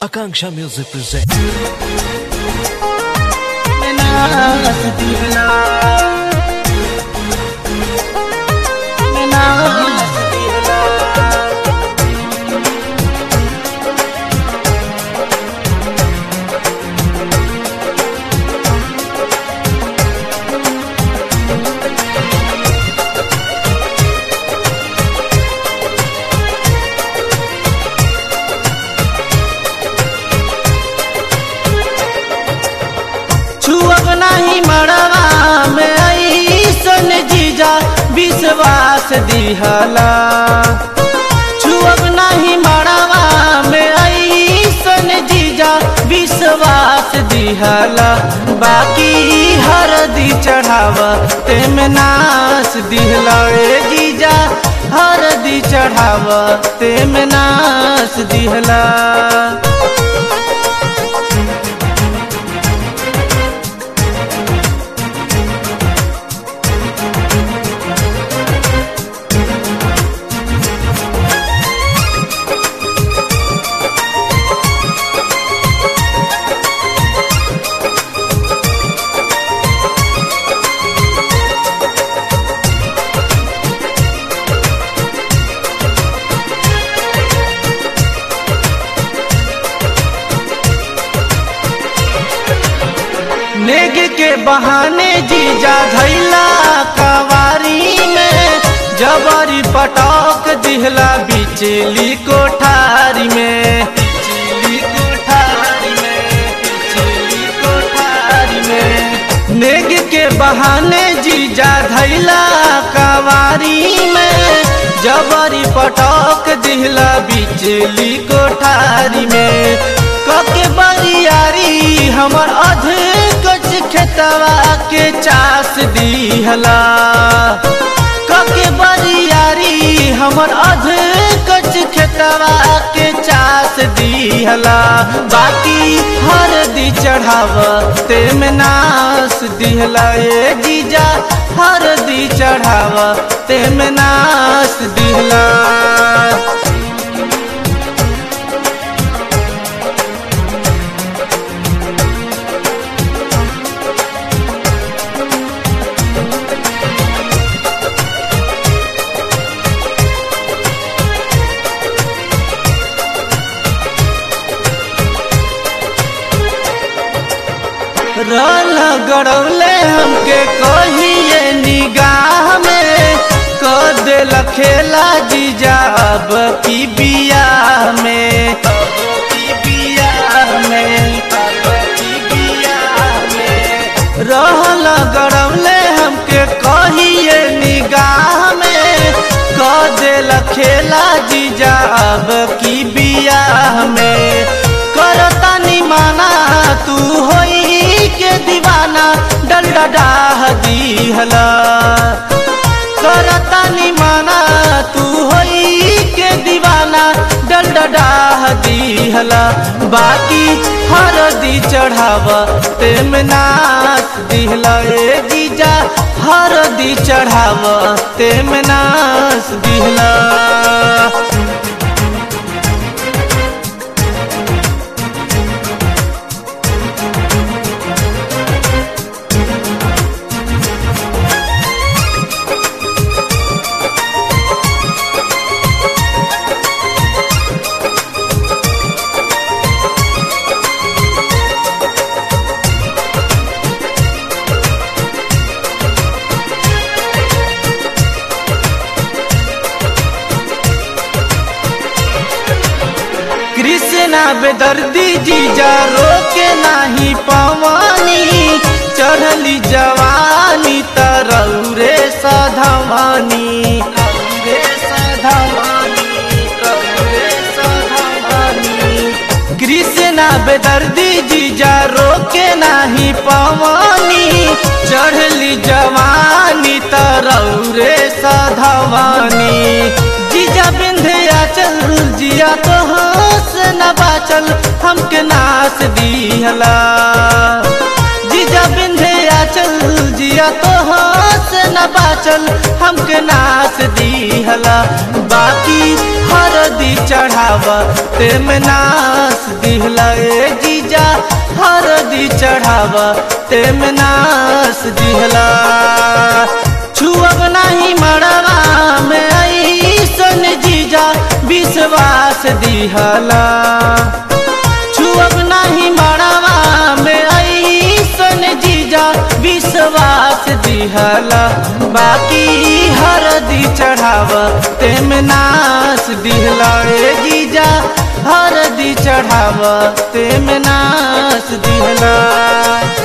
Akanksha Music presents. नाच दिहला नाच दिहला छुअब नाही मड़वा में ऐसन जीजा विश्वास दिहला छुअब नहीं मड़वा में ऐसन जीजा विश्वास दिहला बाकी हरदी चढ़ाव तेम नाश दिहला ए जीजा हरदी चढ़ाव तेम नाश दिहला नेग के बहाने जीजा धैला कवारी में जबरी पटक दिहला बिचली कोठारी में बिचली कोठारी में बिचली कोठारी में नेग के बहाने जीजा धैला कवारी में जबरी पटक दिहला बिचली कोठारी में कके बरियारी हमर अध कच खेतवा के चास दिहला कके बरियारी हमर अध कच खेतवा के चास दिहला बाकी हरदी चढ़ाव तेम नास दिहला ए जीजा हरदी चढ़ाव तेम नास दिहला रल गड़ौले हमके कहिए निगाह में क दिल खेला जीजा अब की बिया में अब की बिया में अब की बिया में रहल गड़ौले हमके कहिए निगाह में क दिल खेला जीजा अब की बिया में करता निमाना तू होई के दीवाना डल डाह दीहला करता निमाना तू होई के दीवाना डल डाह दीहला बाकी हरदी चढ़ाव तेम नाच दिहला ए जीजा हरदी चढ़ाव तेम नाच दिहला कृष्णा बेदर्दी जीजा रोके नाही पवानी चढ़ली जवानी तरौरे सधवानी रौरे सधवानी, रौरे सधवानी। कृष्णा बेदर्दी जीजा रोके नाही पवानी चढ़ली जवानी तरौरे सधवानी जीजा बिंधिया चल जिया तो हंस न बाचल हमके नाच दिहला जीजा बिंधिया चल जिया तो हंस न बाचल हमके नाच दिहला बाकी हरदी चढ़ाव तेम नाच दिहला चढ़ाव तेम नास दिहला छुअब नहीं मड़वा में ऐसन जीजा विश्वास दिहला छुअब नहीं मड़वा में ऐसन जीजा विश्वास दिहला बाकी हरदी चढ़ाव तेम नास दिहला ए जीजा हरदी चढ़ाव तेम नास दिहला